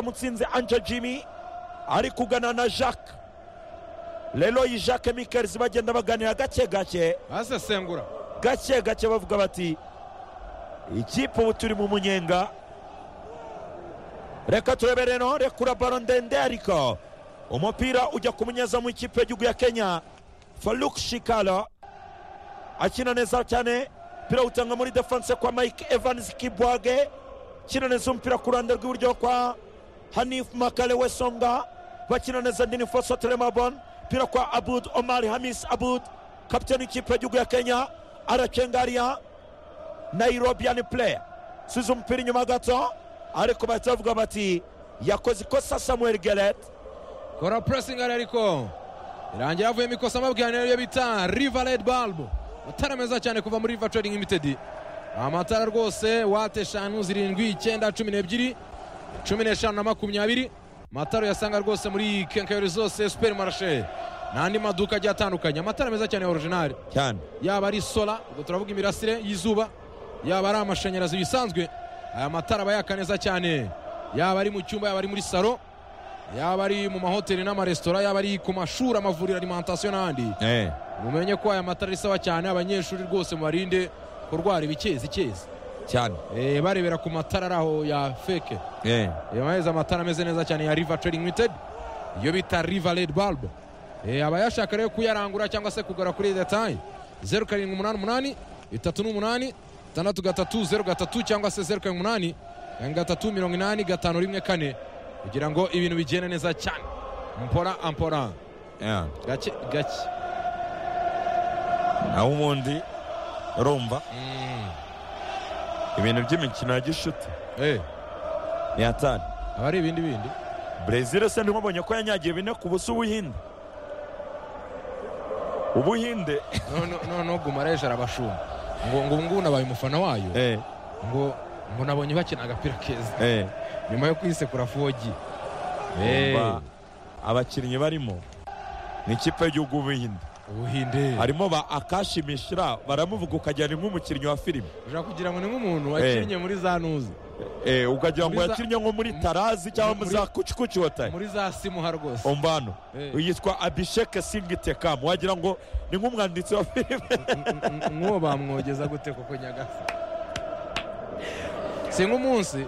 kamutsinze anja jimmy ari kugana na jacques leroy jacques mikers bagenda baganira gake gake basesengura gake gake bavuga bati ikipe ubu turi mu munyenga reka turebe rero rekura baro ndende ariko umupira ujya ku munyezamu w'ikipe y'igihugu ya kenya faruk shikara akina neza cyane umupira utanga muri defanse kwa mike evans kibwage akina neza umupira ku ruhande rw'iburyo kwa hanif makare wesonga bakina neza dini foso teremabon umupira kwa abud omar hamis abud kapitani w'ikipe y'igihugu ya kenya aracengariya nairobian player subiza umupira inyuma gato ariko bahita bavuga bati yakoze ikosa samuel geret kora puresingi ariko irangira havuyemo ikosa amabwiriza niyo bita riva redi balbo amatara meza cyane kuva muri riva trading limitedi amatara rwose wate eshanu zirindwi icyenda cumi n'ebyiri cumi n'eshanu na makumyabiri amatara uyasanga rwose muri kenkayori zose superi marashe n'andi maduka agiye atandukanye amatara meza cyane ya orijinari cyane yaba ari sola ubwo turavuga imirasire y'izuba yaba ari amashanyarazi bisanzwe aya matara aba yaka neza cyane yaba ari mu cyumba yaba ari muri salo yaba ari mu mahoteli n'amaresitora yaba ari ku mashuri amavuriro alimantasiyo n'ahandi mumenye ko aya matara ari sawa cyane abanyeshuri rwose mubarinde kurwara ibikezi ikezi cyane Eh, barebera ku matara ari aho ya feke yamaheza amatara ameze neza cyane ya riva trading limited iyo bita riva red bulb Eh, abayashaka rero kuyarangura cyangwa se kugura kuri detaye zeru karindwi umunani umunani itatu n'umunani itandatu gatatu zeru gatatu cyangwa se zeru karindwi umunani karindwi gatatu mirongo inani gatanu rimwe kane kugira ngo ibintu bigende neza cyane mpora ampora gake gake naho ubundi urumva Mm. ibintu by'imikino ya gishuti Eh, ni hatari aba ari ibindi bindi brezil se ntimubonye ko yanyagiye bine ku busa ubuhinde ubuhinde noneho gumareje arabashumba ngo ngo ubu ngubu nabaye umufana wayo eh, ngo ngo nabonye bakina agapira keza eh. nyuma yo kwisekura fogi Eh. Umva, abakinnyi barimo ni ikipe y'igihugu ubuhinde ubuhinde harimo ba akashi mishira baramuvuga ukagira ni nk'umukinnyi wa filime ushobora kugira ngo ni nk'umuntu wakinnye muri za nuzi eh, ukagira ngo Muri za- yakinnye nko muri tarazi cyangwa muri za kucikuci hotel muri za simuha rwose umvano Eh. yitwa abisheke singitekamu wagira ngo ni nk'umwanditsi wa filime N- n- n- nk'uwo bamwogeza gute kuko nyagasa si nk'umunsi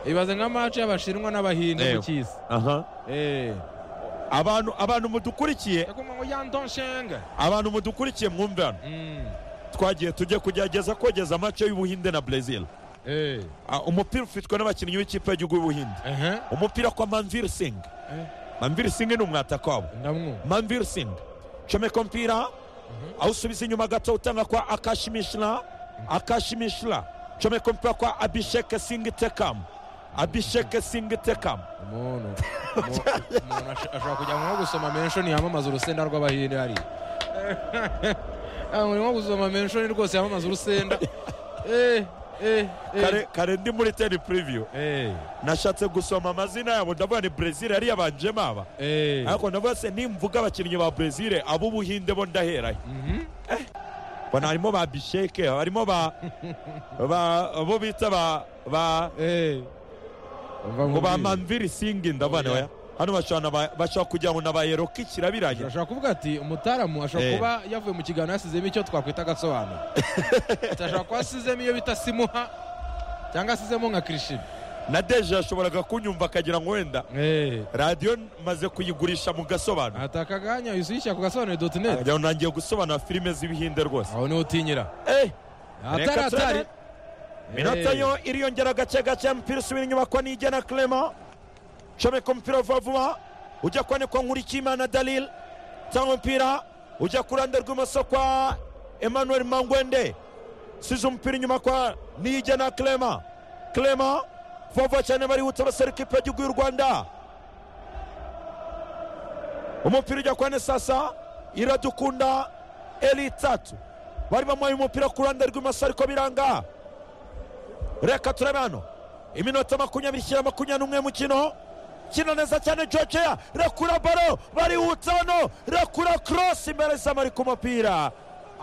ibaze nka mace y'abashinwa n'abahinde Eh. mu cy'isi aha Eh. abantu abantu mudukurikiye yakumva ngo yandonshenga abantu mudukurikiye mwumve hano Mm. twagiye tujye kugerageza kogeza amace y'ubuhinde na brezil Eh. Ah, umupira ufitwe n'abakinnyi b'ikipe y'igihugu y'ubuhinde Aha. umupira kwa manvir sing Eh. manvir sing ni umwatakwabo ndamwumva manvir sing comeka umupira awusubiza inyuma gato utanga kwa akashimishira akashimishira comeka umupira kwa abisheke sing tekam abisheke sing tekam umuntu umuntu asho- ashobora kujya nko gusoma menshoni yamamaza urusenda rw'abahinde hariya umuntu nko gusoma menshoni rwose yamamaza urusenda Eh, eh, eh. kare kare ndi muri teni puriviyu Eh, nashatse gusoma amazina yabo ndavuga ni brezil yari yabanjemo aba eh. ariko ndavuga se nimvuga abakinnyi ba brezil ab'ubuhinde bo ndaherayo Mhm. bona harimo ba bisheke harimo ba ba- abo bita ba ba Eh. Umva ngo ba nkubwire. manviri singi ndabona Oya. oya hano bashobora na ba- bashobora kugira ngo nabayero k'ikirabiranya ashobora kuvuga ati umutaramu ashobora Eh. kuba yavuye mu kiganiro yasizemo icyo twakwita agasobanuro Ati, ashobora kuba asizemo iyo bita simuha cyangwa asizemo nka kirishimi na deje yashoboraga kunyumva akagira ngo wenda Eh, radiyo maze kuyigurisha mu gasobanuro ataka akanya usubishya ku gasobanuro doti neti Ajya ngo nangiye gusobanura filime z'ibihinde rwose aho niho utinyira Eh, atari reka atari turebe. minota yo iriyongera gake gake umupira usubira inyuma kwa nigena clement comeka umupira vuba vuba ujya kwa nikwa nkurikiyimana dalil cyangwa umupira ujya ku ruhande rw'imoso kwa emmanuel mangwende size umupira inyuma kwa nigena clement clement vuba vuba cyane barihuta basara ikipe y'igihugu y'u rwanda umupira ujya kwa nesasa iradukunda eli tatu bari bamuhaye umupira ku ruhande rw'imoso ariko biranga reka turebe hano iminota makumyabiri ishyira makumyabiri n'umwe mukino kina neza cyane georgia rekura baro barihutsa hano rekura korosi imbere z'amari ku mupira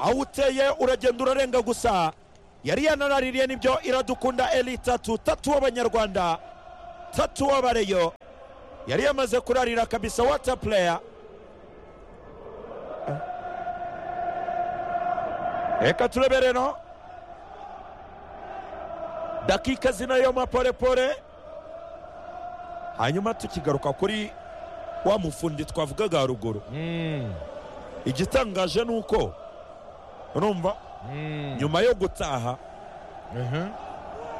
awuteye uragenda urarenga gusa yari yanaraririye nibyo iradukunda eli tatu tatu w'abanyarwanda tatu w'abareyo yari yamaze kurarira kabisa wata pureya reka turebe rero dakika zinayo maporepore hanyuma tukigaruka kuri wa mufundi twavugaga haruguru igitangaje ni uko urumva nyuma yo gutaha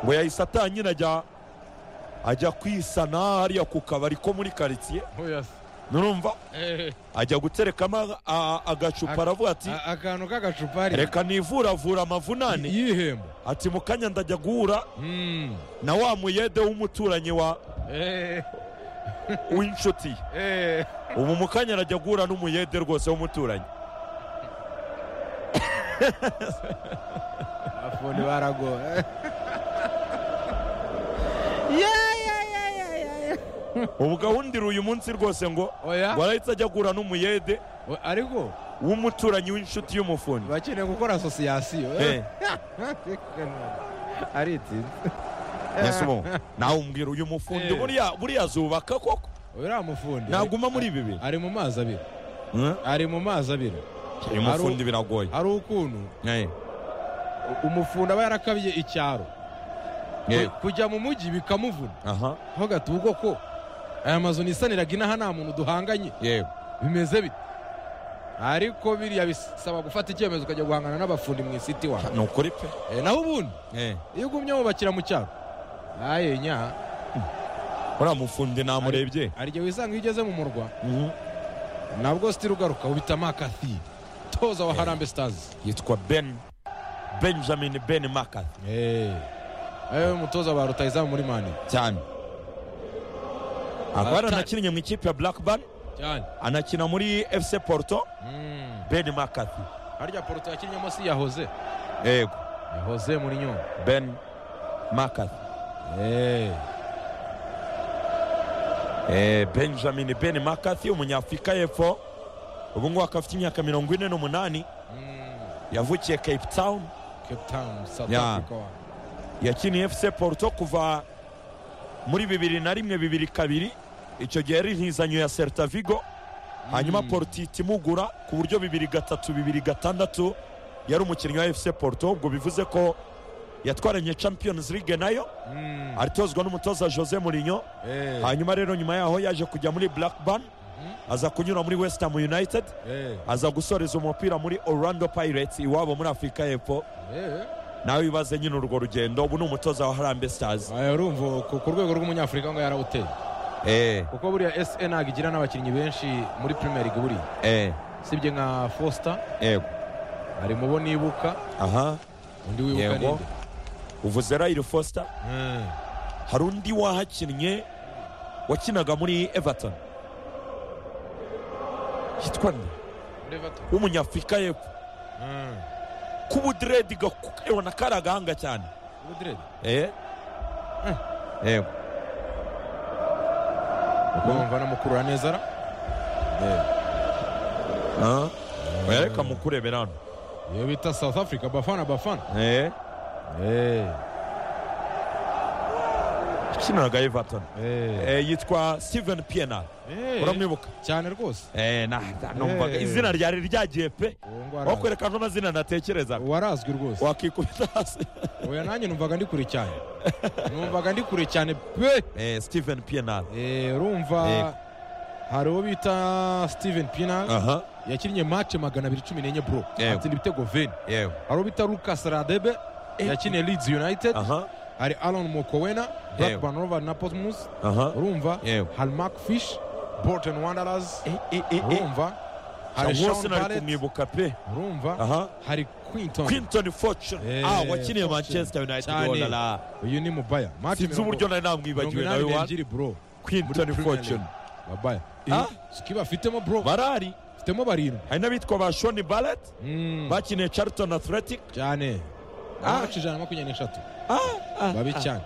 ngo yahise atanyina ajya ajya kwisana hariya ku kabari ko muri karitsiye nurumva ajya guterekamo agacupa aravuga ati akantu k'agacupa reka nivuravura amavunane yihemba ati mu kanya ndajya guhura na wa muyede w'umuturanyi wa w'inshuti ubu mu kanya arajya guhura n'umuyede rwose w'umuturanyi afundi baragora ubu gahunda uyu munsi rwose ngo ngo arahita ajya guhura n'umuyede ariko w'umuturanyi w'inshuti y'umufundi bakeneye gukora asosiyasiyo ari itsinda yasubo nawe umbwira uyu mufundi buriya azubaka koko uriya mufundi naguma muri bibiri ari mu mazi abiri ari mu mazi abiri uyu mufundi biragoye hari ukuntu umufundi aba yarakabiye icyaro kujya mu mujyi bikamuvuna ntugate ubwo ko aya mazu nisaniraga inaha nta muntu duhanganye bimeze bite ariko biriya bisaba gufata icyemezo ukajya guhangana n'abafundi mu isiti wawe ni ukuri pe naho ubundi iyo ugumye wubakira mu cyaro aye nya uriya mufundi namurebye hari igihe wisanga iyo ugeze mu murwa nabwo sitiri ugaruka wubitamo akathi toza wa harambe sitazi yitwa ben benjamin ben makathi ayo umutoza ba rutayizamu muri mani cyane akaba yaranakinnye mu ikipe ya blackburn anakina muri fc porto ben makathi harya porto yakinnyemo si yahoze yego yahoze muri nyungwe ben makathi benjamin ben makathi umunyafurika y'epfo ubu ngubu akaba afite imyaka mirongo ine n'umunani yavukiye cape town yakiniye fc porto kuva muri bibiri na rimwe bibiri kabiri icyo gihe yari intizanyo ya serita vigo hanyuma porto ihita imugura ku buryo bibiri gatatu bibiri gatandatu yari umukinnyi wa fc porto ubwo bivuze ko yatwaranye champions league nayo aritozwa n'umutoza jose murinyo hanyuma rero nyuma yaho yaje kujya muri blackburn aza kunyura muri west ham united aza gusoreza umupira muri orlando pirates iwabo muri afurika y'epfo nawe wibaze nyine urwo rugendo ubu ni umutoza wa harambe stars urumva ku rwego rw'umunyafurika ngo yarawuteye kuko buriya se ntabwo igira n'abakinnyi benshi muri premier league buriya usibye nka foster ari mu bo nibuka aha undi wibuka ninde uvuze rayiro fosita hari undi wahakinnye wakinaga muri everton yitwa nde w'umunyafurika y'epfo k'ubudiredi gakubona kari agahanga cyane yego ukumva namukurura neza ra reka mukurebera hano iyo bita south africa bafana bafana ukiniraga everton yitwa steven pienal uramwibuka cyane rwose numvaga izina ryari ryagiye pe wakwereka n'amazina natekerezaga warazwi rwose wakikubita hasi oya nanjye numvaga ndi kure cyane numvaga ndi kure cyane pe steven pienal urumva hari uwo bita steven pienal yakinnye mace magana abiri cumi n'enye bro atsinda ibitego veni hari uwo bita lucas radebe yakiniye Leeds United hari Alan Mokowena Blackburn Rovers na Portsmouth urumva hari Mark Fish Bolton Wanderers urumva hari Sean Barrett kumwibuka pe urumva hari Quinton Quinton Fortune ah wakiniye Manchester United wala uyu ni mubaya sinzi uburyo nari namwibagiwe nawe wa bro Quinton Fortune mubaya sikiba afitemo bro barari afitemo barindwi hari n'abitwa ba Sean Barrett bakiniye Charlton Athletic cyane amaci ijana na makumyabiri n'eshatu babi cyane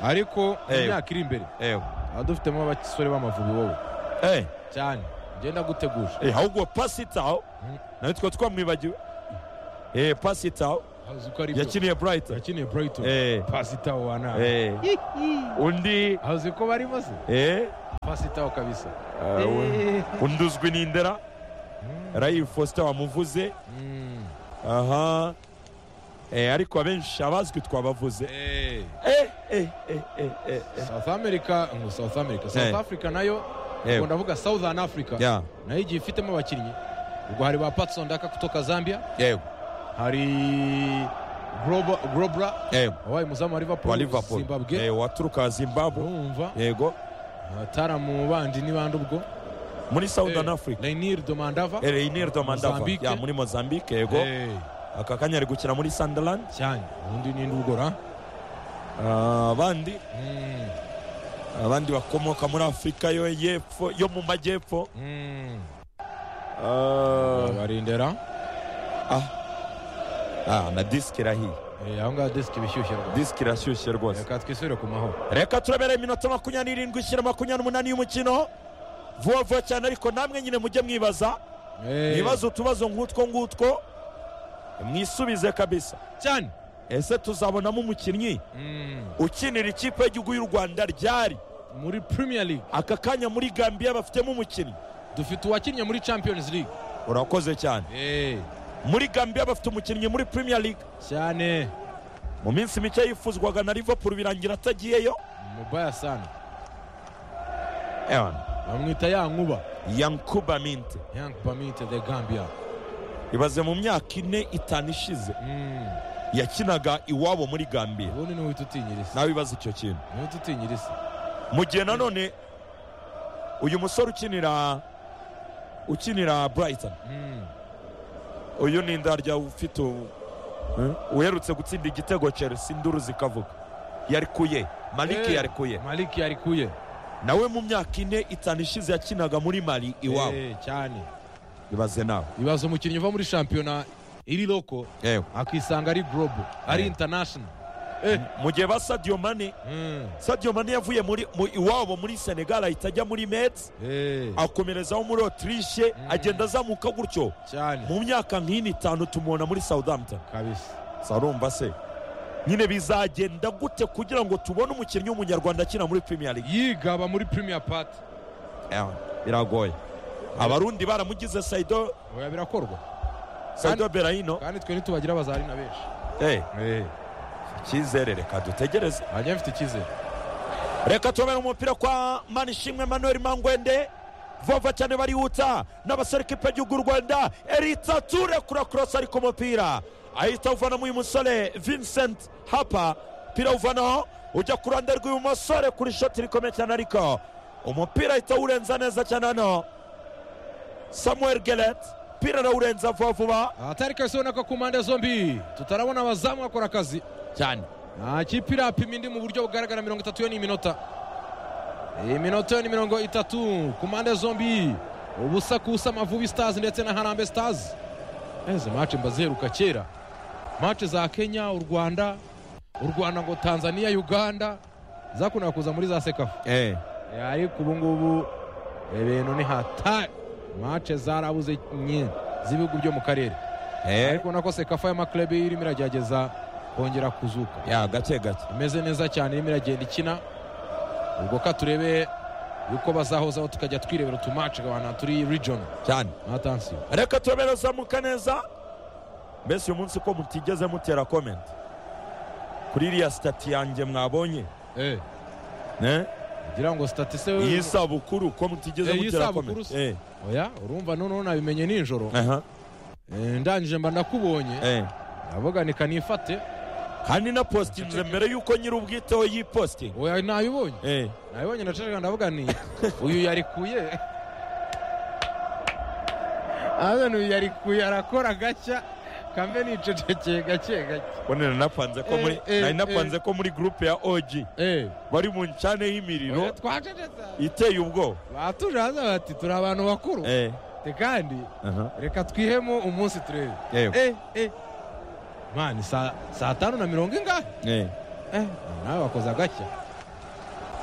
ariko mu myaka iri imbere tuba dufitemo abasore b'amavubi wowe cyane ngenda guteguje ahubwo pasitaho natwe twamwibagiwe pasitaho azi ko ari byo yakiniye burayitoni yakiniye burayitoni Eh. pasi itaho wanaba Eh. undi azi ko barimo se eh, pasi itaho kabisa ah, we- undi uzwi ni ndera rayi fosita wamuvuze Mm. aha Eh, ariko abenshi abazwi twabavuze Eh. Eh, eh, eh, eh, eh, eh. south america ngo south america Eh. south africa nayo Eh. ubwo ndavuga southern africa Yeah. nayo igiye ifitemo abakinnyi ubwo hari ba patson daka kutoka zambia yewe hari Groba- grobra yewe wabaye umuzamu wa wa liverpool liverpool zimbabwe Eh, waturuka zimbabwe urumva yego ataramu bandi ni bandi ubwo muri southern Eh, africa rainier domandava Eh, Reinier Domandava Mozambique. Yeah, muri mozambique yego Eh, aka kanya ari gukina muri sunderland cyane ubundi ni ndugora Ah, abandi Mm, abandi bakomoka muri afurika yo y'epfo yo mu majyepfo mm. Ah, barindera ah, na disiki irahiye Eh, aho ngaho disiki ibishyushye rwose disiki irashyushye rwose reka twisubire ku mahoro reka turabere iminota makumyabiri n'irindwi ishyira makumyabiri n'umunani y'umukino vuba vuba cyane ariko namwe nyine mujye mwibaza Eh, mwibaze utubazo nk'utwo ngutwo mwisubize kabisa cyane ese tuzabonamo umukinnyi Mm, ukinira ikipe y'igihugu y'u rwanda ryari muri premier league aka kanya muri gambiya bafitemo umukinnyi dufite uwakinnye muri champions league urakoze cyane Eh, muri gambiya bafite umukinnyi muri premier league cyane mu minsi mike yifuzwaga na liverpool birangira atagiyeyo mubaya sana Ewana, bamwita ya nkuba yankuba minte young pamite the gambia ibaze mu myaka ine itanu ishize Mm, yakinaga iwabo muri gambiya ubundi ni uhita utinyiriza nawe ibaze icyo kintu ni uhita utinyiriza mu gihe nanone uyu musore ukinira ukinira brighton Mm, uyu ni indarya ufite ubu uherutse gutsinda igitego chelsea induru zikavuga yarikuye maliki Eh. yarikuye maliki yarikuye nawe mu myaka ine itanu ishize yakinaga muri mali iwabo Eh, cyane ibaze nawe ibaza umukinnyi uva muri shampiyona iri loko yewe akisanga ari global ari international mu gihe ba sadio mane Mm, sadio mane yavuye muri mu, iwabo muri senegal ahita ajya muri mets eh, akomerezaho muri autriche agenda azamuka gutyo cyane mu myaka nk'ine itanu tumubona muri southampton kabisa sa urumva se nyine bizagenda gute kugira ngo tubone umukinnyi w'umunyarwanda akina muri premier league yigaba muri premier part Eh, biragoye abarundi baramugize saido oya birakorwa saido berahino kandi twe ntitubagira abazari na benshi Eh, icyizere reka dutegereze hajya mfite icyizere reka tubabere umupira kwa manishimwe manuel mangwende vova cyane barihuta n'abasore kipe gihugu rwanda erita ture kura kurosa ariko umupira ahita awuvanamo uyu musore vincent hapa umupira awuvanaho ujya ku ruhande rw'uyu musore kuri shoti rikomeye cyane ariko umupira ahita awurenza neza cyane hano samuel gelet umupira arawurenza vuba vuba ahatari kahise ubona ko ku mpande zombi tutarabona abazamu bakora akazi cyane nta kipe irapima indi mu buryo bugaragara mirongo itatu yo ni iminota iyi minota yo ni mirongo itatu ku mpande zombi ubusa ku busa amavubi stars ndetse na harambe stars eze mace mba ziheruka kera mace za kenya u rwanda u rwanda ngo tanzania uganda zakundaga kuza muri za sekafu Eh, ariko ubu ngubu ibintu ni hatari mace zarabuze nyine z'ibihugu byo mu karere ariko ubona ko sekafa y'amakirebi irimo iragerageza kongera kuzuka ya gake gake imeze neza cyane irimo iragenda ikina ubwo ka turebe yuko bazahozaho tukajya twirebera utumace abantu turi region cyane na tansiyo reka turabera zamuka neza mbese uyu munsi ko mutigeze mutera komenti kuri iriya sitati yanjye mwabonye ne? ngira ngo sitati se iyi we sabukuru ko mutigeze Eh, mutera y'isabukuru komenti se. Eh, oya urumva noneho nabimenye nijoro aha, Eh, ndangije mba ndakubonye eh. ndavuga ni kanifate kandi na positinze mbere y'uko nyiri ubwiteho yipositinga oya nabibonye Eh, nabibonye ndaceceka ndavuga ni uyu yarikuye ahazana uyu yarikuye arakora gacya kambe nicecekeye gake gake mbonera napanze ko muri Eh, eh, nari napanze ko muri gurupe ya oji eee bari mu ncane y'imiriro twacecetse iteye ubwoba batuje hanze bati turi abantu bakuru Eh, te kandi aha, reka twihemo umunsi turebe eh, eee eee mani saa saa tanu na mirongo ingahe eh. Eh, nawe wakoze agashya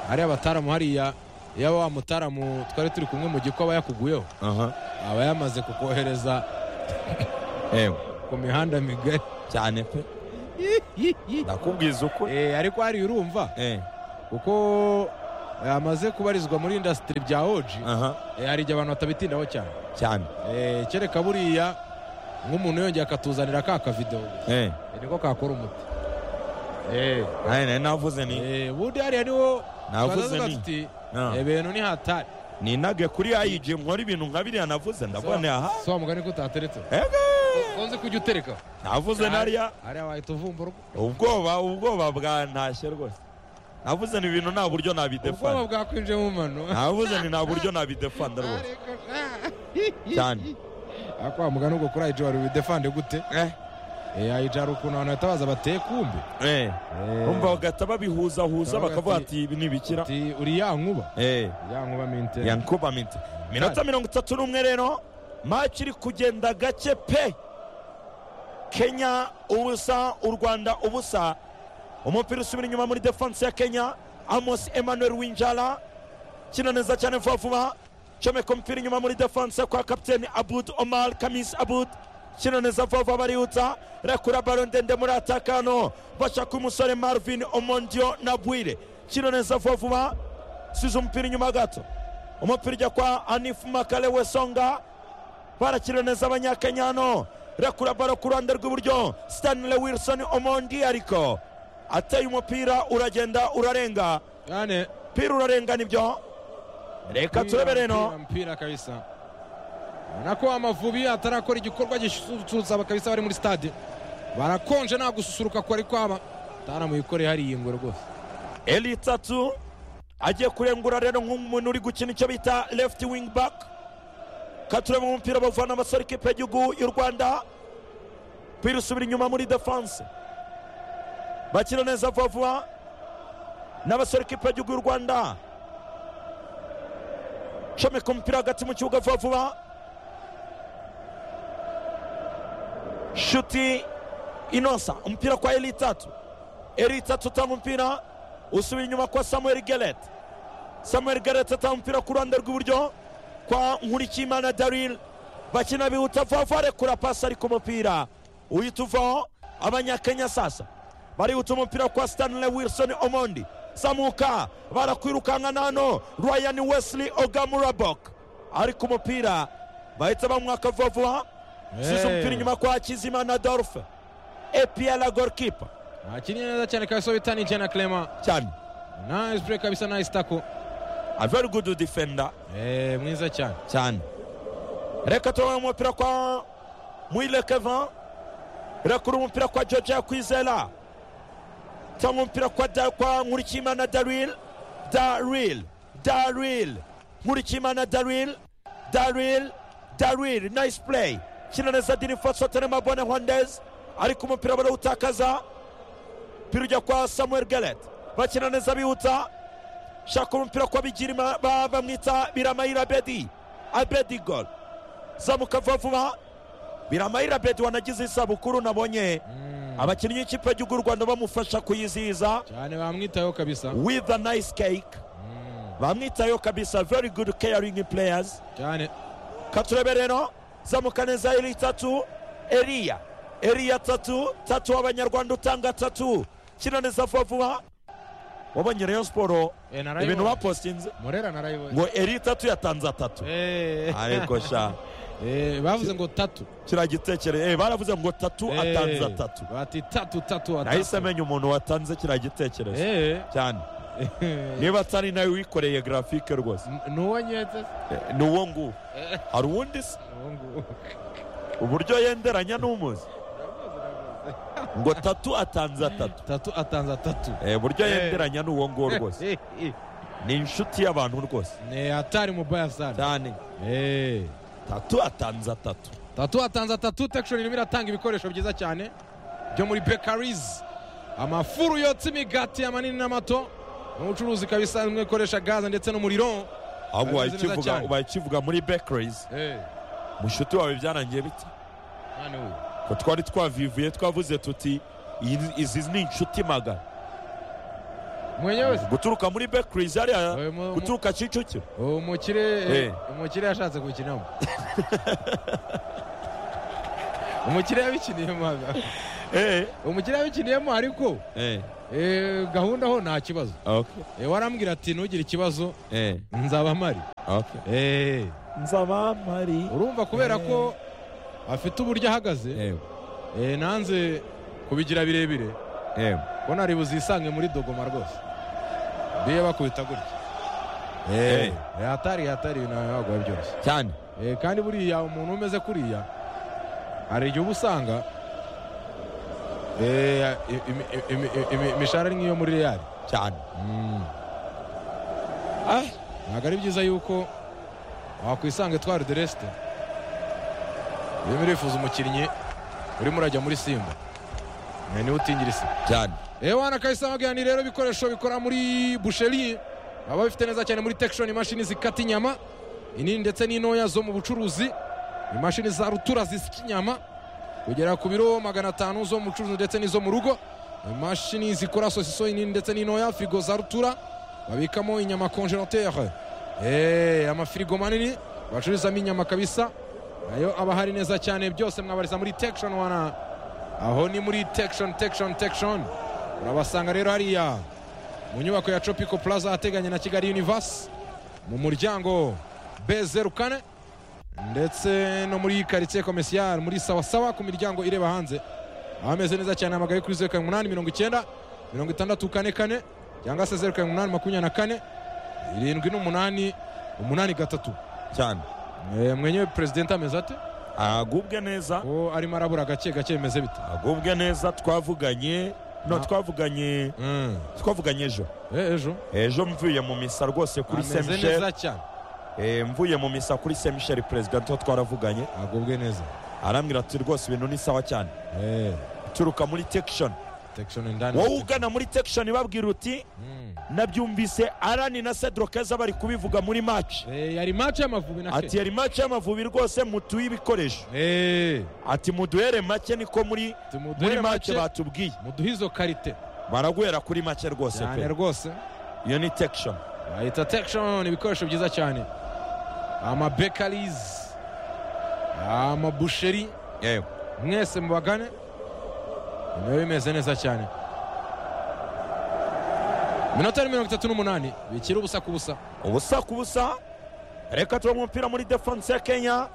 hariya abataramu hariya iyo wa mutaramu twari turi kumwe mu giko aba yakuguyeho aha aba yamaze kukohereza eh, ku mihanda migari cyane pe ndakubwiza uko ariko hariya urumva kuko amaze kubarizwa muri indasitiri bya oji hari igihe abantu batabitindaho cyane cyane Eh, kereka buriya nk'umuntu yongeye akatuzanira ka kavido niko kakora umuti Eh, nari nari navuze ni eh, ubundi hariya niho Navuze twazaga nti. tuti, Ah. "Eh, ibintu ni hatari ninage kuri ayiji nkora ibintu nka biriya navuze ndabona aha si wa mugani ko utateretse Ego! ukunze kujya utereka navuze nariya hariya wahita uvumbura ubwo- ubwoba ubwoba bwantashye rwose navuze ni ibintu nta buryo ubwoba nabidefanda bwakwinjiye mu mano navuze ni nta buryo nabidefanda rwose Cyane. ariko wa mugani ubwo kuri ayiji wari ubidefande gute Eh, Eh, ayiji hari ukuntu abantu bahita baza bateye kumbi eh. Eh, umva bagahita babihuzahuza Bakavuga bakavuga ati- ati ibi ni ibikira uti, uri ya nkuba Eh. ya nkuba minte yankuba minti minota mirongo itatu n'umwe rero maci iri kugenda gake pe kenya ubusa u rwanda ubusa umupira usubira inyuma muri defanse ya kenya amos emmanuel winjara kina neza cyane vuba vuba comeka umupira inyuma muri defanse kwa kapiteni abud omar kamis abud kina neza vuba vuba barihuta rekura baro ndende muri atakano bashaka umusore marvin omondio na bwire kina neza vuba vuba size umupira inyuma gato umupira ujya kwa anifu makale wesonga barakira neza abanyakenya hano rekura baro ku ruhande rw'iburyo stanley wilson omondi ariko ateye umupira uragenda urarenga yani umupira urarenga nibyo reka turebe Mpira, reno mpira kabisa ubona ko amavubi atarakora igikorwa gisusurutsa aba kabisa bari muri stade barakonje nta gususuruka kwari kwaba atanamuyikoreye hari iyi ngwe rwose eli tatu agiye kurengura rero nk'umuntu uri gukina icyo bita left wing back katurebe umupira bavana abasore ikipe y'igihugu y'u rwanda umupira usubira inyuma muri defanse bakira neza vuba vuba n'abasore ikipe y'igihugu y'u rwanda comeka umupira hagati mu kibuga vuba vuba shuti inosa umupira kwa eli tatu eli tatu utanga umupira usubira inyuma kwa samuel geret samuel geret atanga umupira ku ruhande rw'iburyo kwa nkurikiyimana daril bakina bihuta vuba vuba rekura pasi ariko umupira uhita uvaho abanyakenya sasa barihuta umupira kwa stanley wilson omondi samuka barakwirukankana hano ryan wesley ogamurabok ariko umupira bahita bamwaka vuba vuba size umupira inyuma kwa hakizimana dorfe epiela gorkipa akinnye neza cyane kabisa bita ni jena clema cyane na espure kabisa na isitako a very good defender Eh, mwiza cyane cyane reka tubone umupira kwa mwile kevin rekura umupira kwa george yakwizera cyangwa umupira kwa da, kwa nkurikiyimana daril daril daril nkurikiyimana daril daril daril nice play kina neza dirifosotene mabone hondez ariko umupira barawutakaza umupira ujya kwa samuel gelet bakina neza bihuta shaka umupira kwa bigirima ba- bamwita biramayira abedi abedi gol zamuka vuba vuba biramayira abedi wanagize isabukuru nabonye abakinnyi b'ikipe y'igihugu y'u rwanda bamufasha kuyizihiza cyane bamwitayeho kabisa with a nice cake bamwitayeho kabisa very good caring players cyane katurebe rero zamuka neza eri tatu eriya eriya tatu tatu w'abanyarwanda utanga tatu kina neza vuba vuba wabonye rayon siporo Eh, narayibonye. ibintu bapostinze murera narayibonye ngo eri tatu yatanze atatu Eh. ariko sha Eh, bavuze ngo tatu kiriya gitekerezo eh, baravuze ngo tatu Eh, atanze atatu bati tatu tatu nahise atatu amenya umuntu watanze kiriya gitekerezo Eh. cyane niba atari nawe wikoreye grafike rwose ni uwo nyetse Eh, ni uwo nguwo hari uwundi se Uwo nguwo. uburyo yenderanya n'umuzi ngo tatu atanze atatu tatu atanze atatu Eh, uburyo Eh. yenderanya ni uwo nguwo rwose ni inshuti y'abantu rwose ni hatari mubaya sana cyane Eh, tatu atanze atatu tatu atanze atatu tekishoni irimo iratanga ibikoresho byiza cyane byo muri bekarizi amafuru yotsa imigati amanini n'amato n'ubucuruzi ikaba isanzwe ikoresha gaze ndetse n'umuriro ahubwo Bameze neza wayikivuga cyane. wayikivuga muri bakeries Eh, mushuti wawe byarangiye bite mwana we. ko twari twavivuye twavuze tuti "Iyi- izi ni inshuti magana mwenye wese guturuka muri bakeries hariya Eh, mu- mu- guturuka kicukiro umukire Eh. umukire yashatse gukinamo umukire yabikiniyemo umukiriya abikiniyemo ariko eh, gahunda ho nta kibazo Eh, warambwira ati ntugire ikibazo nzaba mpari Eh, nzabamari urumva kubera ko afite uburyo ahagaze eh, nanze kubigira birebire ko nari buzisange muri dogoma rwose biye bakubita gutya Eh, hatari hatari ibintu wagura byose cyane Eh, kandi buriya umuntu umeze kuriya hari igihe uba usanga eh, i- imi- imi- imi- imishahara ari nk'iyo muri reyari cyane ntabwo ari byiza yuko wakwisanga etwari de resite urimo urifuza umukinnyi urimo urajya muri simba Eh, niwe utingira isi cyane eee wana kabisa bagira ni rero ibikoresho bikora muri busheri baba bifite neza cyane muri tekishoni imashini zikata inyama inini ndetse n'intoya zo mu bucuruzi imashini za rutura zisika inyama kugera ku biro magana atanu zo mu bucuruzi ndetse n'izo mu rugo imashini zikora sosiso inini ndetse n'intoya firigo za rutura babikamo inyama konjerotere eee amafirigo manini bacururizamo inyama kabisa nayo aba ahari neza cyane byose mwabariza muri tekishoni wana aho ni muri tekishoni tekishoni tekishoni urabasanga rero hariya mu nyubako ya tropico plaza ahateganye na kigali universe mu muryango b zeru kane ndetse no muri karitsiye komisiyari muri sawasawa ku miryango ireba hanze ahameze neza cyane amagaye kuri zeru karindwi umunani mirongo icyenda mirongo itandatu kane kane cyangwa se zeru karindwi umunani makumyabiri na kane irindwi n'umunani umunani gatatu cyane Eh, mwenyewe perezidenti ameze ate agubwe neza ko arimo arabura gake gake bimeze bite agubwe neza twavuganye no Na- twavuganye Mm. twavuganye ejo Eh, ejo ejo mvuye mu misa rwose kuri saint ameze michel neza cyane Eh, mvuye mu misa kuri saint michel president ho twaravuganye agubwe neza arambwira ati rwose ibintu ni sawa cyane Eh, turuka muri tekishoni Protection indani. wowe ugana muri tekishoni babwira uti Mm. nabyumvise arani na cedro keza bari kubivuga muri maci Eh, yari match y'amavubi na ati Kenya. yari maci y'amavubi rwose mutuye ibikoresho Eh, ati muduhere make niko muri muri tumuduhere make make batubwiye muduhe izo karite baraguhera kuri make rwose cyane pe rwose iyo ni tekishoni bahita tekishoni ibikoresho byiza cyane amabekarizi amabusheri yewe mwese mubagane biba bimeze neza cyane minota ni mirongo itatu n'umunani bikira ubusa ku busa ubusa ku busa reka tuba umupira muri defense ya kenya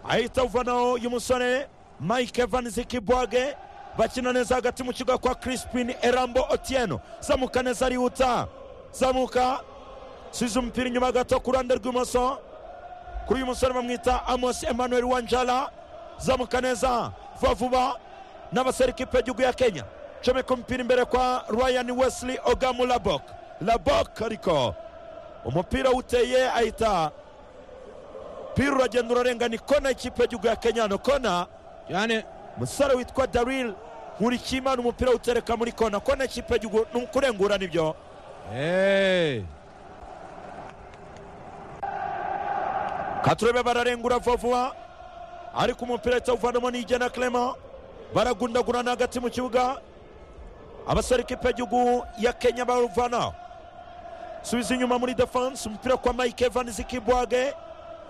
ahita uvanaho y'umusore mike evans kibwage bakina neza hagati mu kibuga kwa crispin erambo otieno zamuka neza arihuta zamuka subiza umupira inyuma gato ku ruhande rw'ibumoso kuri uyu musore bamwita amos emmanuel wanjala zamuka neza vuba vuba n'abasore ikipe y'igihugu ya kenya comeka umupira imbere kwa ryan wesley ogamu labok labok ariko umupira uteye ahita pira uragenda urarenga ni kona y'ikipe y'igihugu ya kenya hano kona cyane umusore witwa daril nkurikiyimana umupira utereka muri kona kona y'ikipe y'igihugu ni ukurengura nibyo Eh, katurebe bararengura vuba vuba ariko umupira ahita uvanamo n'igena clement baragundagurana hagati mu kibuga abasore ikipe y'igihugu ya kenya baruvanaho subiza inyuma muri defense umupira kwa mike evans kibwage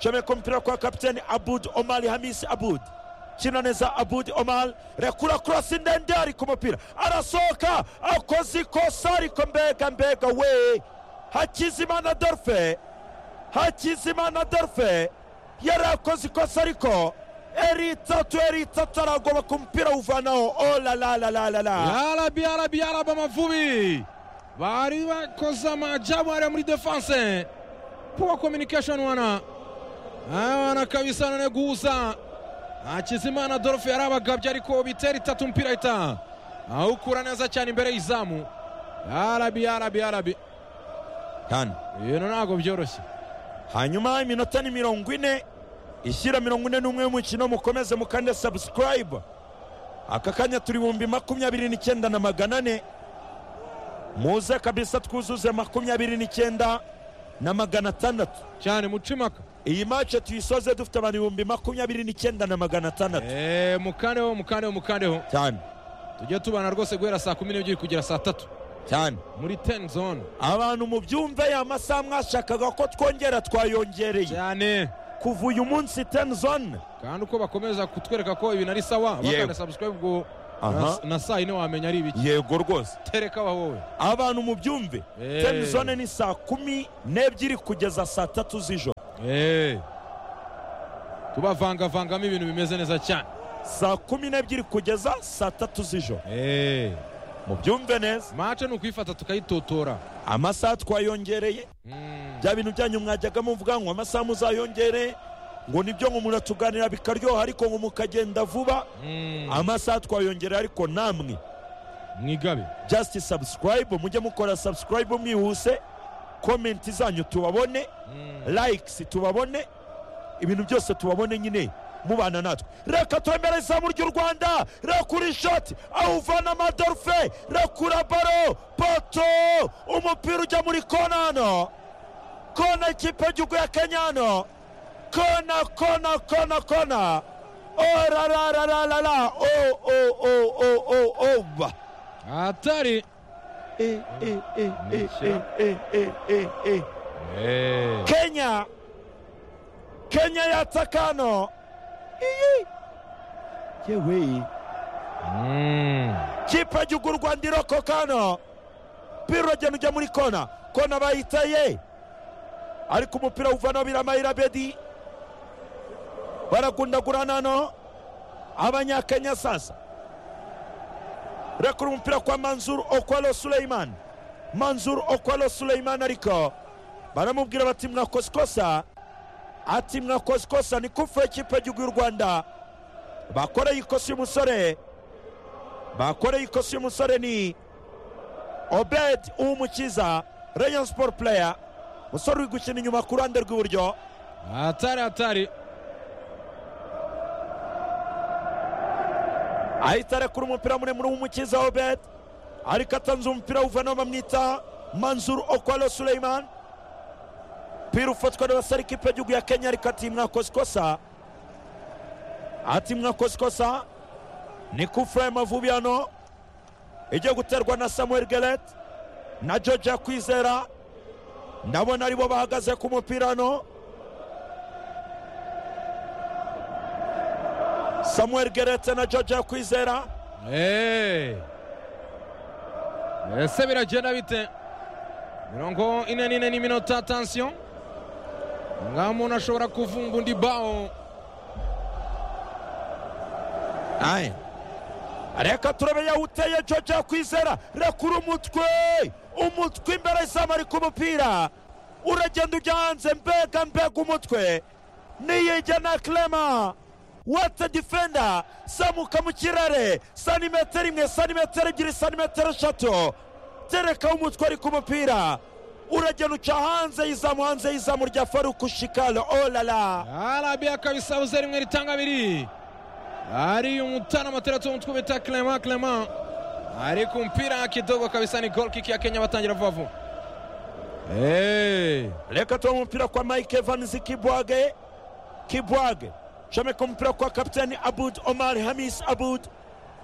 comeka umupira kwa kapiteni abud omar hamis abud kina neza abud omar rekura kurasi ndende ari ku mupira arasohoka akoze ikosa ariko mbega mbega we hakizimana dorfe hakizimana delfe yari akoze ikosa ariko eri itatu eri itatu aragoba ku mupira awuvanaho olalalalala yarabi yarabi yarabi amavubi bari bakoze amajabu hariya muri defanse powa communication wana Ah, wana kabisa none guza akizimana adolphe yarabagabye ariko bitera itatu umupira ahita awukura neza cyane imbere y'izamu yarabi yarabi yarabi kandi ibintu ntabwo byoroshye hanyuma iminota ni mirongo ine ishyira mirongo ine n'umwe y'umukino mukomeze mukande subscribe aka kanya turi ibihumbi makumyabiri n'icyenda na magana ane muze kabisa twuzuze makumyabiri n'icyenda na magana atandatu cyane mucimaka iyi mace tuyisoze dufite abantu ibihumbi makumyabiri n'icyenda na magana atandatu Eh, mukandeho mukandeho mukandeho cyane tujye tubana rwose guhera saa kumi n'ebyiri kugera saa tatu cyane muri ten zone abantu mubyumve ya masaha mwashakaga ko twongera twayongereye cyane kuva uyu munsi ten zone kandi uko bakomeza kutwereka ko ibintu ari sawa Yewe. bakanda subscribe ubwo aha na saa yine wamenya ari ibiki yego rwose tereka aho wowe abantu mubyumve Eh. time zone ni saa kumi n'ebyiri kugeza saa tatu z'ijoro Eh. tubavangavangamo ibintu bimeze neza cyane saa kumi n'ebyiri kugeza saa tatu z'ijoro Eh. mubyumve neza mace ni ukuyifata tukayitotora amasaha twayongereye Mm. bya bintu byanyu mwajyaga muvuga ngo amasaha muzayongereye ngo nibyo ngo umuntu atuganira bikaryoha ariko ngo mukagenda vuba Mm. amasaha twayongereye ariko namwe mwigabe just subscribe mujye mukora subscribe mwihuse komenti zanyu tubabone likes tubabone ibintu byose tubabone nyine mubana natwe reka twemere izamu ry'u rwanda rekura ishoti aho uvana amadorufe rekura baro poto umupira ujya muri kona hano kona ikipe y'igihugu ya kenya hano kona kona kona kona o ra ra ra ra ra ra o o o o o o ba atari Eh, eh, eh, eh, Nisha. eh, eh, eh, eh. Eh. kenya kenya yataka hano Iyi. yewe Mm. kipe y'igihugu u rwanda irokoka hano piro uragenda ujya muri kona kona bayitaye ariko umupira uvanaho biramayira bedi baragundagurana hano abanyakenya sasa rekura umupira kwa manzur okwalo suleiman manzur okwalo suleiman ariko baramubwira bati mwakoze ikosa ati mwakoze ikosa ni kufa ikipe y'igihugu y'u rwanda bakoreye ikosa y'umusore bakoreye ikosa y'umusore ni obed uwumukiza rayon sport player musore uri gukina inyuma ku ruhande rw'iburyo atari atari ahita arekura umupira muremure w'umukiza obed ariko atanze umupira w'uvanamo bamwita manzur okwalo suleiman pira ufatwa n'abasare ikipe y'igihugu ya kenya ariko ati mwakoze ikosa ati mwakoze ikosa ni kufure y'amavubi hano igiye guterwa na samuel geret na georgia kwizera ndabona aribo bahagaze ku mupira hano samuel geret na georgia kwizera Eh. ese biragenda bite mirongo ine n'ine n'iminota atansiyo ngaho umuntu ashobora kuvumba undi bawo Aya. Reka turabe yawuteye George Kwizera rekura umutwe umutwe imbere izamu ari ku mupira uragenda ujya hanze mbega mbega umutwe niyijya na Clement wata defender samuka mu kirere santimetero imwe santimetero ebyiri santimetero eshatu tereka umutwe ari ku mupira uragenda uca hanze y'izamu hanze y'izamu rya faruku shikalo olala arabiya kabisa buze rimwe ritanga abiri ari umutana amateretse umutwe bita clement clement ari ku mpira kidogo kabisa ni gol kick ya kenya batangira vuba vuba Eh. reka tuba umupira kwa mike evans kibwage kibwage shomeka umupira kwa kapitani abud omar hamis abud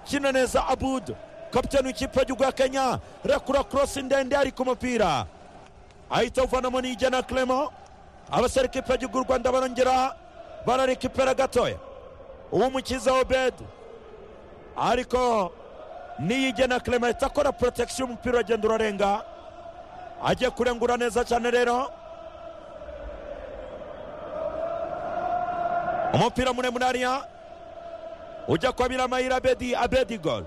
kina neza abud kapitani w'ikipe y'igihugu ya kenya rekura korosi ndende ari ku mupira ahita awuvanamo nijyana clement abasore ikipe y'igihugu y'u rwanda barongera bararekipera gatoya uwumukiza obed ariko niyijyana clement ahita akora protection umupira uragenda urarenga agiye kurengura neza cyane rero umupira muremure hariya ujya kwa biramayira abedi abedi gol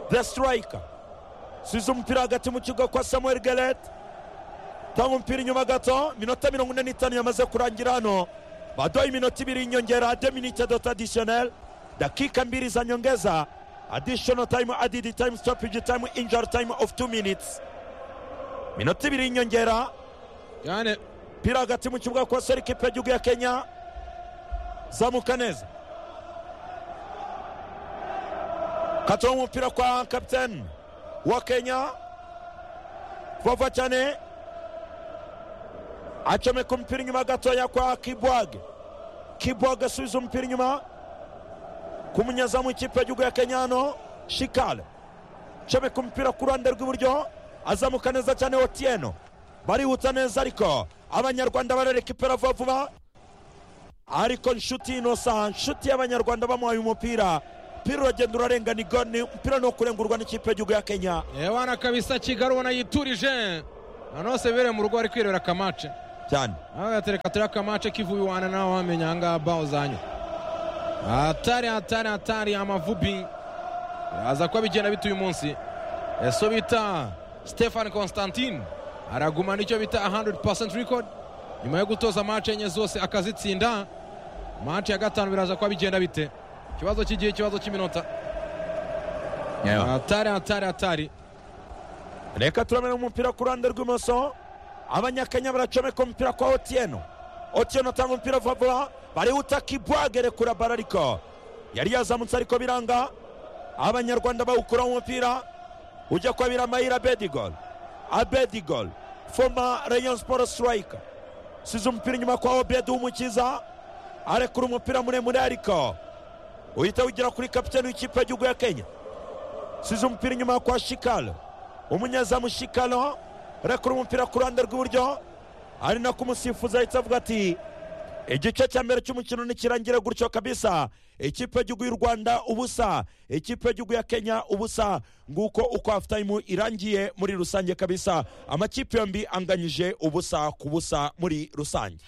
the striker size umupira hagati mu kigo kwa samuel geret tanga umupira inyuma gato minota mirongo ine n'itanu yamaze kurangira hano baduhaye iminota ibiri y'inyongera de minute dot additional dakika mbili za nyongeza additional time added time stoppage time injury time of two minutes minota ibiri y'inyongera yani pira hagati mu kibuga kwa seri ikipe y'igihugu ya kenya zamuka neza katoa umupira kwa kapiteni wa kenya vuba cyane acomeka umupira inyuma gatoya kwa kibwage kibwage asubiza umupira inyuma ku munyezamu w'ikipe y'igihugu ya kenya hano shikale acomeka umupira ku ruhande rw'iburyo azamuka neza cyane otieno barihuta neza ariko abanyarwanda bararekipera vuba vuba ariko nshuti inosa nshuti y'abanyarwanda bamuhaye umupira umupira uragenda urarenga ni goni umupira ni ukurengurwa n'ikipe y'igihugu ya kenya ewana kabisa kigali ubona yiturije noneho severe mu rugo bari kwirebera akamace cyane aho gatereka turiho akamace k'ivubi wana nawe wamenya ahangaha baho zanyu hatari hatari hatari amavubi aza kuba bigenda bita uyu munsi eso bita stefani constantine aragumana icyo bita 100% record nyuma yo gutoza mace enye zose akazitsinda mace ya gatanu biraza kuba bigenda bite ikibazo cy'igihe ikibazo cy'iminota hatari hatari hatari reka turamenya umupira ku ruhande rw'imoso abanyakenya baracomeka umupira kwa otieno otieno atanga umupira vuba vuba barihuta kibwage rekura bara ariko yari yazamutse ariko biranga abanyarwanda bawukuraho umupira ujya kuba biramahira abedigol abedigol foma rayon sport strike size umupira inyuma kwa obedi w'umukiza arekura umupira muremure ariko uhita wigira kuri kapitani w'ikipe y'igihugu ya kenya size umupira inyuma kwa shikalo umunyezamu shikalo arekura umupira ku ruhande rw'iburyo ari nako umusifuzi ahita avuga ati igice cya mbere cy'umukino ntikirangire gutyo kabisa ikipe y'igihugu y'u rwanda ubusa ikipe y'igihugu ya kenya ubusa nguko uko hafutayimu irangiye muri rusange kabisa amakipe yombi anganyije ubusa ku busa muri rusange